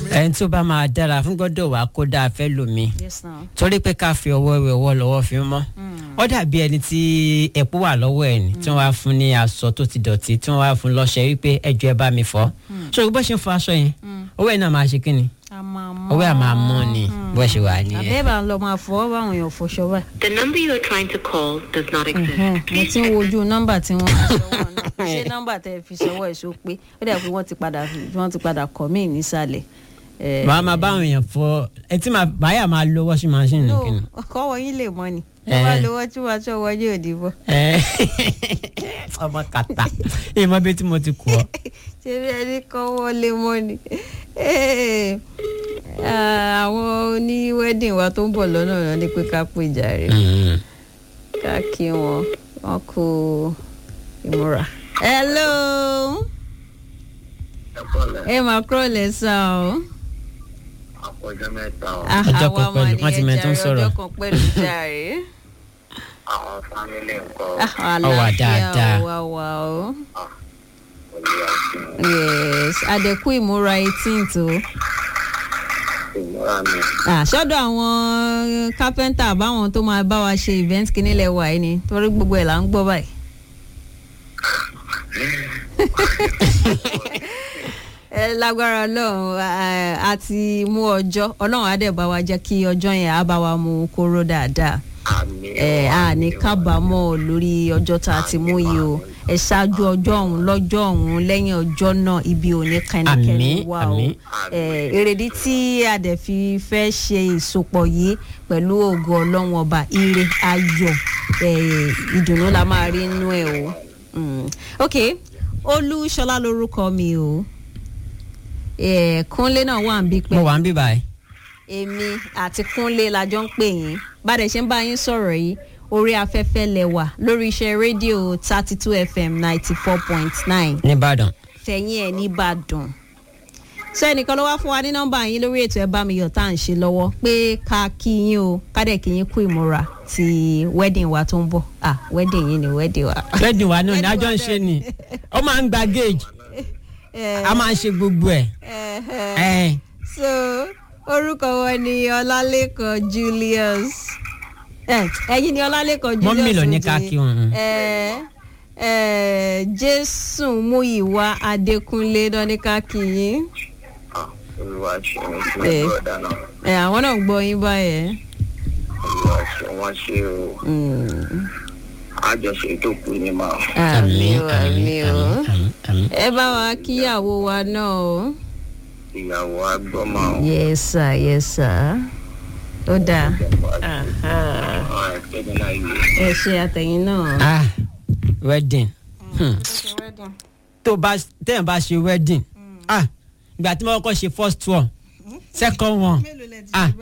ẹni tó bá máa dára fún gbọ́dọ̀ wá kó dáa fẹ́ lómi yes now. torí pé ká fi ọwọ́ wẹ ọwọ́ lọ́wọ́ fi mọ́ ó dàbí ẹni tí ẹ̀pọ̀ wà lọ́wọ́ ẹ̀ ní tí wọ́n wá fún ní aṣọ tó ti dọ̀tí tí wọ́n wá fún lọ́ṣẹ wípé ẹjọ́ ẹ bá mi fọ́ ṣòro bó ṣe ń fọ aṣọ yẹn owó ẹ̀ náà máa ṣe kí ni a máa mọ. owó ẹ̀ máa mọ́ ni bó ṣe wà nìyẹn. àbẹ́bà ń lọ máa fọwọ́ báwọn èèyàn fọṣọ báyìí. The number you are trying to call does not exist. mo ti ń wojú nọ́mbà tí wọ́n fi ṣọwọ́ náà ṣé nọ́mbà tẹ́ fi ṣọwọ́ ẹ̀ ṣó pé ó dẹ̀ pé wọ́n ti padà wọ́n ti padà kọ́ mí nísàlẹ̀. Eh, màá máa bá àwọn èèyàn fọ etí màá máa lo washing machine no nìkan. ọkọ wọ̀nyí lè mọ ni Eh. ẹ bá lówó tí wàá ṣọ wọlé òdì bọ. Ẹ, ọmọ kàtà ìmọ̀ bíi tí mo ti kú ọ. ṣé bí ẹni kọ́ wọlé mọ́ ni. Eh, ah, àwọn oní wedding wa tó ń bọ̀ lọ́nà náà ni pé ká pè jàre ká kí wọn wọn kú ìmúra. hello ẹ máa kúrò lẹ́sàn o. àpọ̀jọ́ mẹ́ta ọ̀ Ah, Ọjọ́ àwa kan pẹ̀lú, mà wọ́n ti nìyẹn mẹ́ẹ̀ tó ń jàre, sọ̀rọ̀. ọjọ́ kan pẹ̀lú jàre. àwọn fámílì ńkọ́ Ah, Ó wà dáadáa. àlàáfíà wà wà o. olùyà fún yes àdẹ̀kù ìmúra eighteenth o. ìmúra mi Ah, sọ́dọ̀ àwọn kápẹ́ńtà báwọn tó máa bá wa ṣe event kìíní lẹ̀ wà yìí ni torí gbogbo ẹ̀ là ń gbọ́ báyìí. ẹ lágbára ọlọ́run eh, a ti mú ọjọ́ ọlọ́run á dẹ̀ bá wa jẹ́ kí ọjọ́ yẹn á bá wa mú kóró dáadáa àmì ẹ a ní kábàámọ̀ lórí ọjọ́ tá a ti mú yìí o ẹ ṣáájú ọjọ́ ọ̀hún lọ́jọ́ ọ̀hún lẹ́yìn ọjọ́ náà ibi ò ní kẹ́nikẹ́ni Àmín, wà o àmín. ẹ èrèdí tí a dẹ̀ fi fẹ́ ṣe ìsopọ̀ yìí pẹ̀lú ògo ọlọ́run ọba ire ayọ̀ ẹ ìdùnnú la máa rí inú ẹ o Mm. ok olúṣọlá lorúkọ mi o ẹ kúnlé náà wà ń bí pẹ́ mo wà ń bí báyìí. èmi àti kúnlé la jọ ń pè yín bàdẹ ṣe ń bá yín sọ̀rọ̀ yìí orí afẹ́fẹ́ lẹ́wà lórí iṣẹ́ rédíò thirty two fm ninety four point nine nìbàdàn. fẹ̀yìn ẹ̀ nìbàdàn sọ ẹnìkan ló wá fún wa ní nọ́mbà yín lórí ètò ẹ bá mi yọ̀ tá à ń ṣe lọ́wọ́ pé ká kí yín o ká dẹ̀ kí yín kú ìmúra ti wedding wa tó ń bọ̀ ah wedding yín ni wedding wa. wedding wa náà ni Wedding wa àjọ ń náà ṣe ni ó máa ń gba gauge Eh, a máa ń ṣe gbogbo ẹ̀. eh, eh. ẹ̀ so orúkọ wọn ni ọlálẹ́kan julius Eh, ẹ̀yin ni ọlálẹ́kan julius Mọ́mì ló ní oje. ká kí wọn. Eh, eh, jésù múyìwá adékúnlé náà ní ká kí yín olùwà ṣe wọn sí Eh. ọ̀dà náà Eh, àwọn náà ń gbọ́ yín báyẹn. olùwà ṣe wọn ṣe o Mm. àjọṣe tó kù ní máa àmì o àmì o àmín, àmín. ẹ bá wa kíyàwó wa náà o. ìyàwó agbọ́mọ àwọn yes sir yes sir ó dáa Aha. àwọn ẹgbẹ́ náà yìí ẹ ṣe àtẹ̀yìn náà. ah wedding hmm. tó bá tẹ́yìn bá ṣe wedding ah ìgbà tí mo kọ́kọ́ ṣe first one second one ah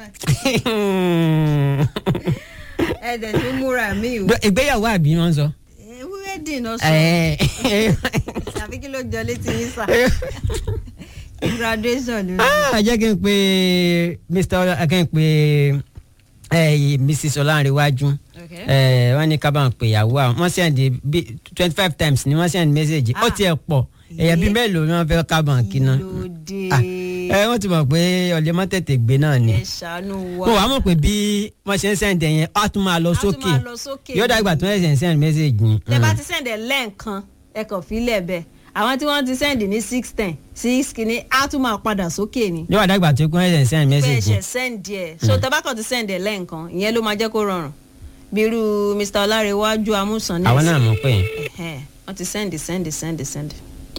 ẹ dẹ̀ tún múra mi o. ìgbéyàwó àbí wọn sọ. wedding náà sọ ẹ tàbí kí ló jọ létí yín sà. graduation ló ní. ah jẹ́ kí n pe mr ọlá kí n pe eh, mrs ọlárẹ̀wájú Okay. eh, wọ́n ní ká bá ń pè ìyàwó àwọn wọ́n send bí twenty five times ni wọ́n send message ó Ah. tiẹ̀ pọ̀ èyàn bíi Yé. mélòó ni wọ́n fẹ́ ká bá ń kí náà. lóde Ah, ẹ wọ́n ti mọ̀ pé ọ̀lẹ́ mọ́ tètè gbé náà ni ẹ ṣàánú wa. mo wàá mọ̀ pé bí wọ́n ṣe ń send ẹ̀ yẹn á tún máa lọ Á tún sókè máa lọ sókè yóò dàgbà tó ẹ̀sẹ̀ ń send message ni. tẹ bá ti sẹ́ndẹ̀ lẹ́ẹ̀kan ẹ kàn fílẹ̀ bẹ́ẹ̀ àwọn tí wọ́n ti sẹ́ndì ní six ten six kìíní á tún máa padà sókè ni. yóò dàgbà tó kún ẹ̀sẹ̀ ń send pé message ẹ̀ṣẹ̀ ni. sẹ́ndì ẹ̀ so tẹ bá kàn ti sẹ́ndì ẹ̀ lẹ́ẹ̀kan ìyẹn ló máa jẹ́ kó rọrùn bí irú mr ọlárẹ̀wájú amúsàn àwọn náà mọ̀ pé Ẹ̀hẹ́n, wọ́n ti sẹ́ndì sẹ́ndì sẹ́ndì sẹ́ndì.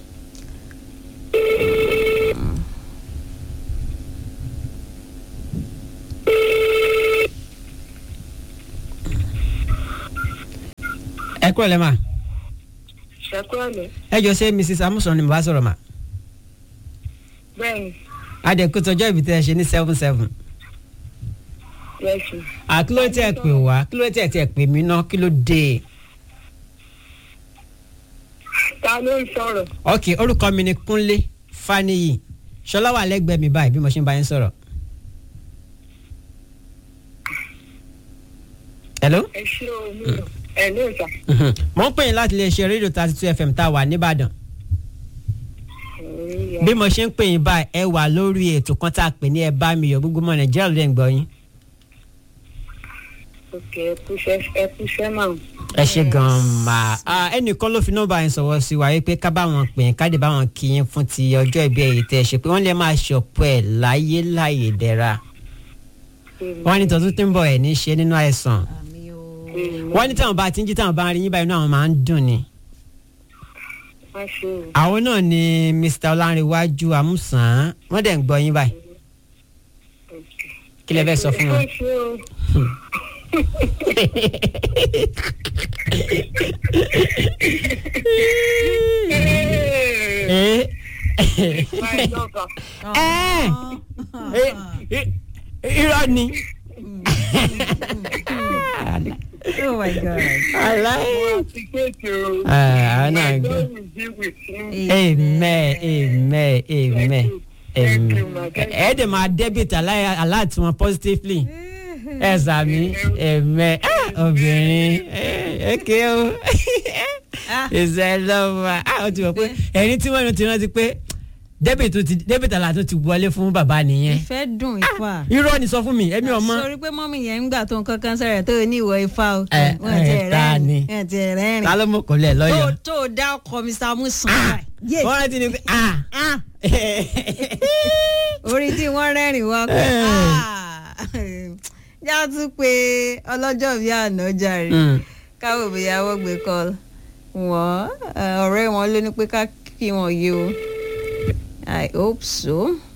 ẹ kúrò lẹ́ mà ṣẹkúrọ̀lẹ̀ ẹ jọ ṣe mrs amusan ni mo bá sọ̀rọ̀ mà bẹ́ẹ̀ni adẹ̀kùtọ̀jọ́ ibi tẹ́ ẹ ṣe ní seven seven yẹ́sù àkíló tí ẹ pè wá kíló tí ẹ ti ẹ pè mí ná kí ló dé ta ló ń sọ̀rọ̀ ok orúkọ mi ni kúnlé faniyi ṣọlá wà lẹ́gbẹ̀ẹ́ mi báyìí bí mo ṣe ń bá yín sọ̀rọ̀. hello. ẹ ṣé o mi ò ẹ ní ìta Mhm. mo ń pè yín láti lè ṣe rédíò thirty two fm tá a wà nìbàdàn. yín yá. bí mo ṣe ń pè yín báyìí ẹ wà lórí ètò kan tá a pè ní ẹ bá mi yọ gbogbo ọmọ nàìjíríà ló dẹ̀ ń gbọ́ yín. ok ẹ kúṣẹ́ ẹ kúṣẹ́ máa. ẹ ṣe gan-an mà á ẹnìkan ló fi nọ́mbà yẹn sọ̀rọ̀ sí wa yìí pé ká bá wọn pè yín ká dé bá wọn kí yín fún ti ọjọ́ ìbí ẹ̀yẹ tẹ́ ẹ ṣe pé wọ́n lè máa ṣọ̀pọ̀ ẹ̀ láyé láyé dẹ́ra wọ́n ní tọ́tún tí ń bọ̀ ẹ̀ ní ṣe nínú àìsàn àmì o. wọ́n ní táwọn bá ti ń jí táwọn bá ń rí yín báyìí inú àwọn máa ń dùn ni. má ṣe o. àwọn náà ni mr ọlárẹ̀wájú amúsàn wọ́n dẹ̀ ń gbọ́ yín báyìí kí lẹ fẹ́ sọ fún wọn. má ṣe o. Eh, Máa lọ́kàn. eh, eh, eh, irọ́ ni. oh my god. aláì. Ti kéèké o. Ah, àwọn náà My gbọ́. God will be with you. amen amen amen Thank you, amen ma. Thank you. ẹ dẹ̀ máa debit alá- aláàtì wọn positively ẹ sàmì amen Ah, obìnrin ẹ ké o ìṣe lọ́wọ́ ah ó ti wọ̀ pé ẹ̀rín tí wọ́n ti rántí pé debit tó ti debit aláàtì tó ti wọlé fún bàbá nìyẹn ìfẹ́ dùn ifá. irọ́ ni sọ fún mi èmi ọmọ sori pé mọ́mí yẹn ń gbà tó nǹkan kan sẹ̀rẹ̀ tó ní ìwọ ifá o. Ẹ, wọ́n ti ẹ, ta ni? rẹ́rìn wọ́n ti rẹ́rìn. ta ló mọ̀ kọ́ lẹ̀ tó lọ́yọ̀ tó dá ọkọ mr musan. yé wọ́n rántí ni pé ah ah orí tí wọ́n rẹ́rìn wá pé Eh. ah já tún pé ọlọ́jọ́ bíi àná jàre Mm. káwọ́ ìgbéyàwó gbé kọ́ wọ́n ọ̀rẹ́ wọn ló ní pé ká kí wọn yé o i hope so.